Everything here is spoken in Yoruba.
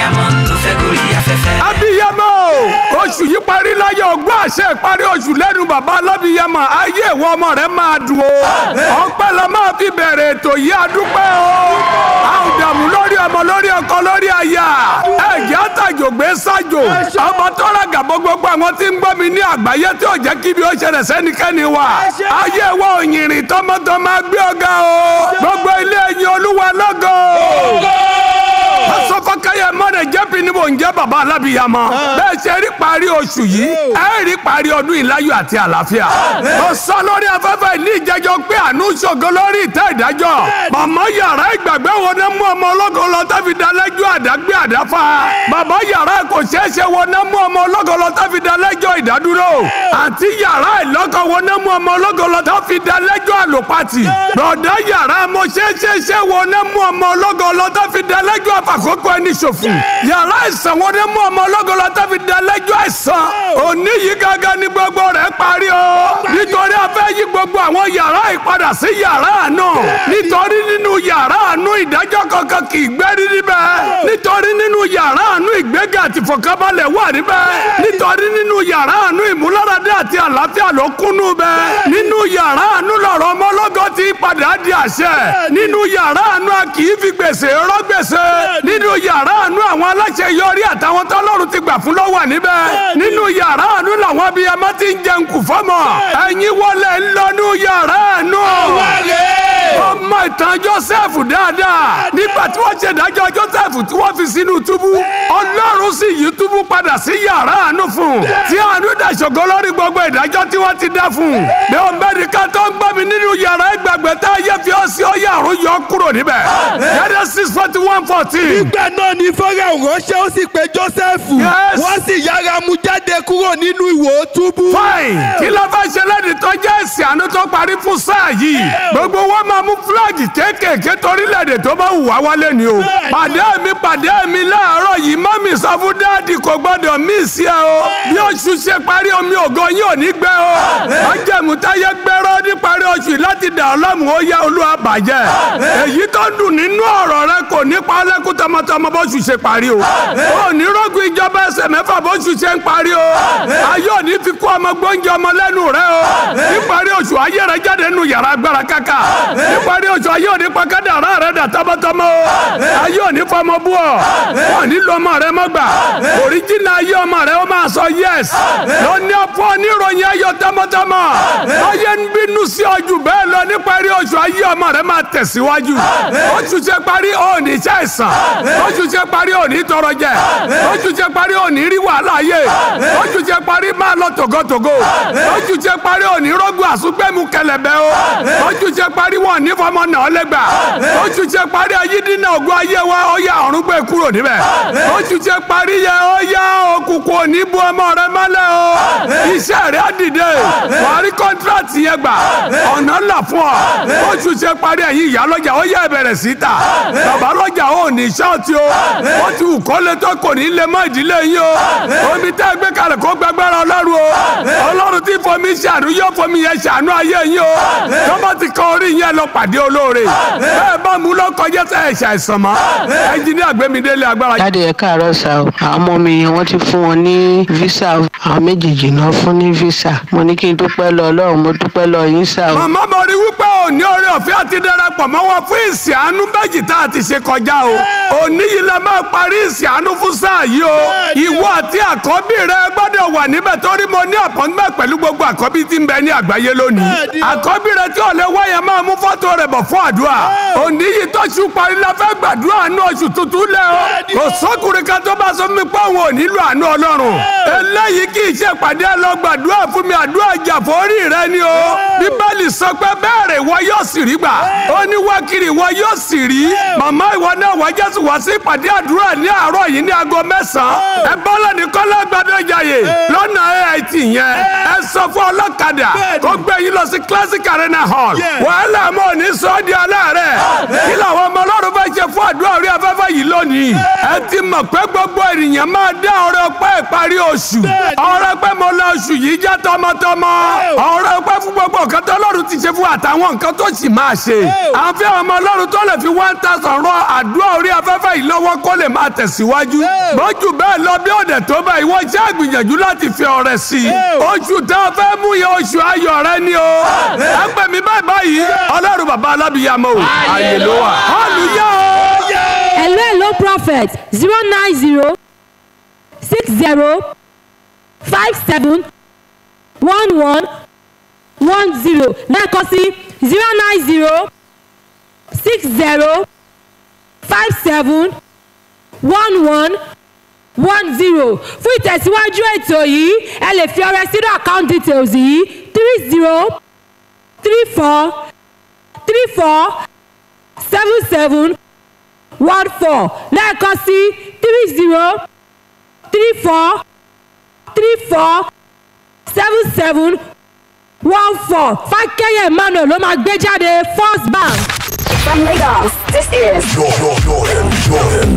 abiyamọ ló fẹ́ gorí afẹ́fẹ́. abiyamọ o oṣù yìí parí láyọ̀ ọgbọ́n àṣẹ ìparí oṣù lẹ́nu bàbá alábiyamọ ayé ìwọ ọmọ rẹ máa dùn o ọpẹ́ la máa fi bẹ̀rẹ̀ ètò yìí adúpẹ́ o a ò dààmú lórí ọmọ lórí ọkọ lórí aya ẹ̀jẹ̀ àtàjò gbé sájò ọmọ tọ́lá gàbọ́ gbogbo àwọn tí ń gbọ́ mi ní àgbáyé tí ò jẹ́ kí ibi ó ṣẹlẹ̀ sẹ́nikẹ́ni wa ayé wa òyìnrìn tọmọtọmọ gbé ọ̀gá o gbogbo ilé ẹ̀yin olúwa lọ́gọ́ asọfọkẹyẹ mọdẹ jẹbi ni mò ń jẹ baba alábìyamọ bẹ́ẹ̀ ṣe rí parí oṣù yìí ẹ rí parí ọdún ìláyọ̀ àti àlàáfíà mo sọ lórí afẹ́fẹ́ ní ìjẹjọ pé àánú ṣògo lórí ìtẹ́ ìdájọ́ màmá yàrá ìgbàgbé wo ni mú ọmọ ológo lọ tẹ́fi dalẹ́jọ́ àdágbé àdáfà bàbá yàrá kò ṣeé ṣe wo ni mú ọmọ ológo lọ tẹ́fi dalẹ́jọ́ ìdádúró àti yàrá ìlọ́kọ̀ wo ni mú ọmọ ológo lọ tẹ́fi dalẹ́jọ́ àlòpàtì bọ̀dá yàrá mo ṣeé ṣe ṣe wo ni mú ọmọ ológo lọ tẹ́fi dalẹ́jọ́ àfàkókò ẹni ṣòfò yàrá ìsàn wo ni mú ọmọ ológo lọ tẹ́fi dalẹ́jọ́ àìsàn òní yìí gángan ni gbogbo rẹ̀ parí o nítorí a fẹ́ yí gbogbo àwọn yàrá ìpadà sí yàrá àánú nítorí nínú yàrá àánú ìdájọ́ kankan kì í gbẹ́rí níbẹ̀ nítorí nínú yàrá àánú ìgbéga àti ìfọ̀kànbalẹ̀ wà níbẹ̀ nítorí nínú yàrá àánú ìmúláradé àti àlàáfíà ló kúnnú bẹ̀ nínú yàrá àánú lọ̀rọ̀ ọmọlọ́gọ́ ti padà di àṣẹ nínú yàrá àánú a kì í fi gbèsè rọ́ gbèsè nínú yàrá àánú àwọn aláṣẹ yọrí àtàwọn tọ́lọ́run ti gbà fún ló wà níbẹ̀ nínú yàrá àánú làwọn abiyamọ ti ń jẹun kù fọ́mọ ẹ̀yin wọlé ńlọnú yàrá àánú ọmọ ìtàn joseph dáadáa nígbà tí wọ́n ṣe ìdájọ́ joseph tí wọ́n fi sínú túbú ọlọ́run sì yí túbú padà sí yàrá àánú fún un tí àánú dàṣọ̀gọ́ lórí gbogbo ìdájọ́ tí wọ́n ti dá fún un bí o bẹ́ẹ̀ ká tó ń gbọ́ mi nínú yàrá ìgbàgbé tá a yẹ fi ọ́ sí ọyẹ àrùn yọ kúrò níbẹ̀ yàrá six forty one fourteen. nígbà náà ni fọ́nrán ránṣẹ́ ó sì pe joseph Yes. wọ́n sì yára mú jáde kúrò nínú ìwò túbú. fine kí ló fẹ́ ṣe lẹ́ni tó jẹ́ èsì àánú tó parí fún sáà yìí gbogbo wọn máa mú fúláàgì kéékèèké torílẹ̀-èdè tó bá wù wá wálé ni o pàdé mi pàdé mi láàárọ̀ yìí mọ́mì sọ fún dáàdì kò gbọ́dọ̀ mí sí ẹ o bí oṣù ṣe parí omi ògo yín ò ní gbẹ o májẹ̀mú táyé gbẹ́rọ́ ní parí oṣù yìí láti dà ọ́ lọ́mù ó yá olúwa bàjẹ́ èyí tó dùn nínú ọ̀rọ̀ rẹ kò ní pa lẹ́kùn tọmọtọmọ bóṣù ṣe parí o ò ní rọ́gùn ìjọba ẹsẹ̀ mẹ́fà bóṣù ṣe ń parí o ayé ò ní fi kú ọmọ gbóúnjẹ ọmọ lẹ́nu rẹ o níparí oṣù ayé rẹ jáde nínú yàrá agbára káká níparí oṣù ayé ò ní pa kádàrá rẹ dà tọmọtọmọ o ayé ò ní fọmọ bú ọ wọn ní lọ ọmọ rẹ mọ gbà òríjìnà ayé ọmọ rẹ ó máa sọ yẹs lóní ọ̀pọ̀ oníròyìn ayọ̀ tọmọtọmọ ayé ń bínú sí ọjù bẹ́ẹ̀ lọ níparí oṣù ayé ọmọ rẹ máa tẹ̀síwájú oṣù ṣe parí òní iṣẹ́ ìsàn oṣù ṣe parí òní tọrọ jẹ oṣù ṣe parí òní rí wàhálà ayé oṣù ṣe parí máa lọ tògótògó oṣù ṣe parí òní rọgùn àsúgbẹmú kẹlẹbẹ o oṣù ṣe parí wọn ní fọmọ náà lẹgbà oṣù ṣe parí ayídínà ògùn ayé wa ó yá ọ̀run gbé kúrò níbẹ̀ oṣù ṣe parí yẹ ó yá òkùnkùn òní bu ọmọ rẹ mọ́lẹ̀ o iṣẹ́ rẹ á dìde wàá rí kọ́ńtíráàtì yẹn gbà ọ̀nà ńlá fún ọ oṣù ṣe parí ẹ̀yìn ìyá lọ́jà ó yẹ ìbẹ̀rẹ̀ sí ta bàbá lọ́jà ó ní ṣọ́ọ̀tì o ó ti wù kó lé tó kò ní lé mọ́ ìdílé yín o omi tẹ́ gbé kalẹ̀ kó gbẹgbẹ́rẹ́ ọlọ́run o ọlọ́run tí fomi ṣàánú yóò fomi yẹn ṣàánú ayé yín o tọ́mọ ti kọ orí yẹn lọ pàdé olóore bẹ́ẹ̀ bá mú lọ kọjá tẹ ẹ̀ ṣàìsàn mọ́ ẹnjìníà gbẹmídélé agbára. jáde ẹ káàárọ̀ sá o àwọn ọmọ mi wọ́n ti fún wọn ní visa o. àwọn méjèèjì náà fún ní visa mo ní kí n dúpẹ́ lọ ọlọ́run mo dúpẹ́ lọ yín sá o. màmá mo rí wípé òní oore ọ̀fẹ́ àti darapọ̀ mọ́ wọn fún ìsìn àánú méjì tá a ti ṣe kọjá o òní yìí la máa parí ìsìn àánú fún sáà yìí o ìwọ àti àkọ́bí rẹ gbọ́dọ̀ wà níbẹ̀ torí mo ní àpọ́ngbẹ́ pẹ̀lú gbogbo àkọ́bí tí ń bẹ ní àgbáyé lónìí àkọ́bí rẹ tí ò lè wáyà máa mú fọ́tò rẹ̀ bọ̀ fún àdúrà òní yìí tó ṣù parí la fẹ́ gbàdúrà ní oṣù tuntun lẹ o kò sọ́kùnrin kan tó bá sọ mi pé òun ò nílò àánú ọlọ́run eléyìí kì í ṣe pàdé lọ gbàdúrà fún mi àdúrà jàfórí rẹ ni o bíbélì sọ pé bẹ́ẹ̀rẹ̀ ìwọ yóò sì rí gbà ó ní wákìrì ìwọ yóò sì rí màmá ìwọ náà wá jésù wá sí ìpàdé àdúrà ní àárọ̀ yìí ní aago mẹ́sàn-án ẹ bọ́lá ní kọ́lá lágbàdéjàyè lọ́nà AIT yẹn ẹ sọ fún ọlọ́kadà kó gbé yín lọ sí classic arena hall wàhálà mọ́ ní sọ́ọ́dí aláàárẹ̀ kí làwọn ọmọ ọlọ́run fẹ́ ṣe fún àdúrà orí afẹ́fẹ́ yìí lónìí ẹ ti mọ̀ pé gbogbo ènìyàn máa dá ọrẹ ọpẹ́ ìparí oṣù ọrẹ pé mo lọ oṣù yìí jẹ́ tọmọtọmọ ọrẹ ọpẹ́ fún gbogbo nǹkan tó ọlọ́run ti ṣe fún àtàwọn nǹkan tó sì máa ṣe àfi ọmọ ọlọ́run tó lè fi one thousand rọ àdúrà orí afẹ́fẹ́ yìí lọ́wọ́ kó lè máa tẹ̀síwájú lójú bẹ́ẹ̀ lọ bí òde tó bá ìwọ ṣe àgbìyànjú láti fi ọrẹ sí i oṣù tá a fẹ́ mú yẹ oṣù ayọ̀ rẹ ni o ẹ pè mí báyìí báyìí ọlọ́run bàbá alábìyàmọ́ o àyè ló wà hallelujah o. hello hello prophet zero nine zero six zero five seven one one one zero lẹ́ẹ̀kan sí zero nine zero six zero five seven one one one zero fún ìtẹ̀síwájú ètò yìí ẹ lè fi ọrẹ sínú account details yìí three zero three four three four seven seven one four lẹ́ẹ̀kan sí three zero three four three four seven seven one four fákẹ́yẹ̀ emmanuel ló máa gbé jáde first bank. From Lagos, this is Jordan, Jordan, Jordan.